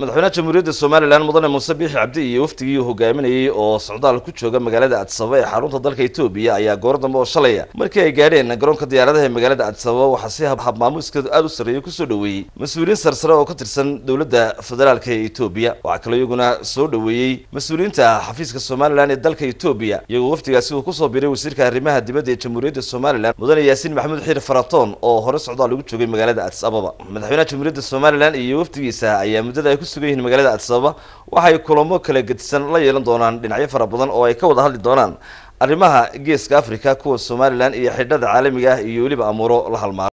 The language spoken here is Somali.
madaxweynaha jamhuuriyadda somalilan mudane muuse biixi cabdi iyo wafdigii uu hogaaminayey oo socdaal ku jooga magaalada addisababa ee xarunta dalka etoobiya ayaa goor dambe oo shalaya markii ay gaadheen garoonka diyaaradaha ee magaalada addisababa waxaa si habmaamuuskeedu aada u sarreeyay kusoo dhoweeyey mas-uuliyiin sarsare oo ka tirsan dowladda federaalka ee etoobiya waxaa kaloo iyaguna soo dhoweeyey mas-uuliyiinta xafiiska somalilan ee dalka etoobiya iyagoo wafdigaasi uu kusoo biray wasiirka arrimaha dibadda ee jamhuuriyadda somalilan mudane yaasiin maxamuud xiir faratoon oo hore socdaal ugu joogay magaalada addis ababa madaxweynaha jamhuuriyadda somalilan iyo wafdigiisa ayaa muddada ay ku sugan yihiin magaalada addis ababa waxay kulamo kala gedisan la yeelan doonaan dhinacyo fara badan oo ay ka wada hadli doonaan arrimaha geeska africa kuwa somalilan iyo xidhada caalamiga ah iyo weliba amuuro la halmaaro